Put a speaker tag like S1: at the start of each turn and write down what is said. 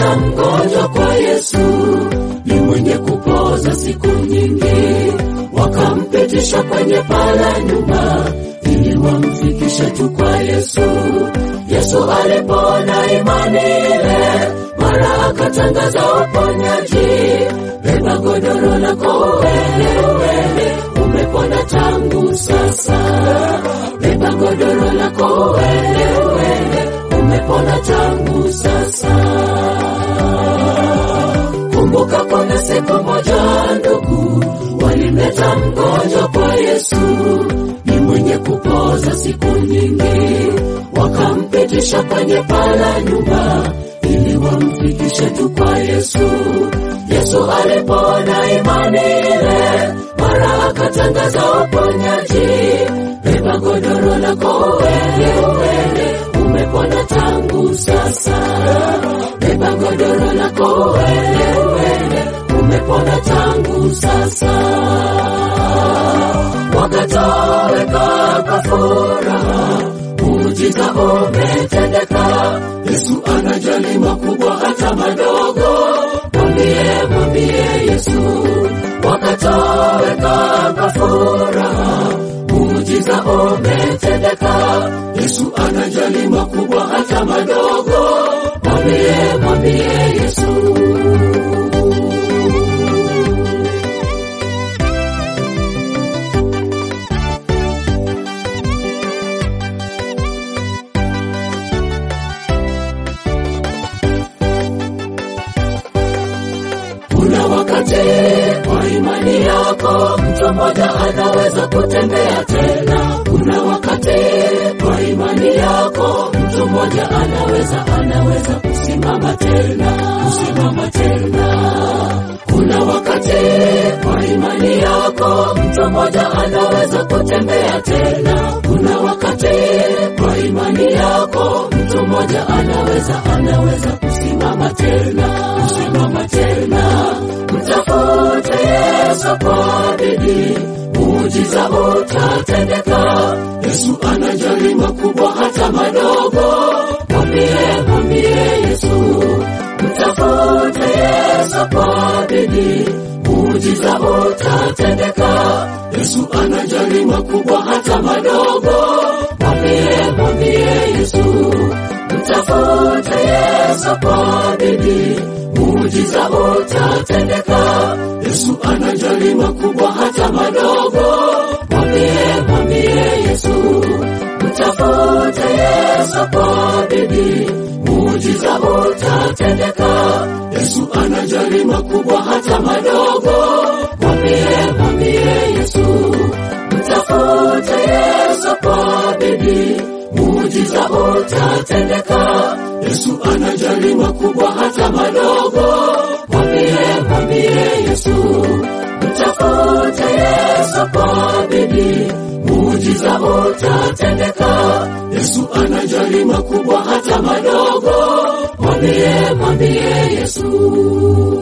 S1: walimleta mgonjwa kwa Yesu, ni mwenye kupoza siku nyingi, wakampitisha kwenye pala nyuma ili wamfikishe tu kwa Yesu. Yesu alipona imani ile, mara akatangaza uponyaji, beba godoro lako uende, uende, umepona tangu sasa. Beba godoro lako uende, uende, umepona tangu sasa. Kumbuka kuna siku moja ndugu, walimleta mgonjwa kwa Yesu, ni mwenye kupoza siku nyingi, wakampitisha kwenye pala nyumba ili wamfikishe tu kwa Yesu. Yesu alipona imani ile, mara akatangaza uponyaji, beba godoro lako uende, uende, umepona tangu sasa. Beba godoro lako uende, uende, umepona tangu sasa. Wakatoweka kwa furaha, muujiza umetendeka. Yesu anajali makubwa hata madogo, mwambie mwambie Yesu. Wakatoweka kwa furaha, muujiza umetendeka. Yesu anajali makubwa hata madogo, mwambie mwambie Yesu. Kuna wakati kwa imani yako mtu mmoja anaweza kutembea tena. Kuna wakati kwa imani yako mtu mmoja anaweza anaweza kusimama tena, kusimama tena. Kuna wakati kwa imani yako mtu mmoja anaweza kutembea tena. Kuna wakati kwa imani yako mtu mmoja anaweza anaweza kusimama tena, kusimama tena. Mtafute Yesu kwa bidii, muujiza utatendeka. Yesu anajali makubwa hata madogo, mwambie mwambie Yesu. Mtafute Yesu kwa bidii, muujiza utatendeka. Yesu anajali makubwa hata madogo, mwambie mwambie Yesu. Mtafute Yesu kwa bidii, muujiza utatendeka. Yesu anajali makubwa hata madogo, mwambie mwambie Yesu. Mtafute Yesu kwa bidii, muujiza utatendeka. Yesu anajali makubwa hata madogo, mwambie mwambie Yesu. Mtafute Yesu kwa bidii, muujiza utatendeka. Yesu anajali makubwa hata madogo, mwambie mwambie Yesu. Mtafute Yesu kwa bidii, muujiza utatendeka. Yesu anajali makubwa hata madogo, mwambie mwambie Yesu.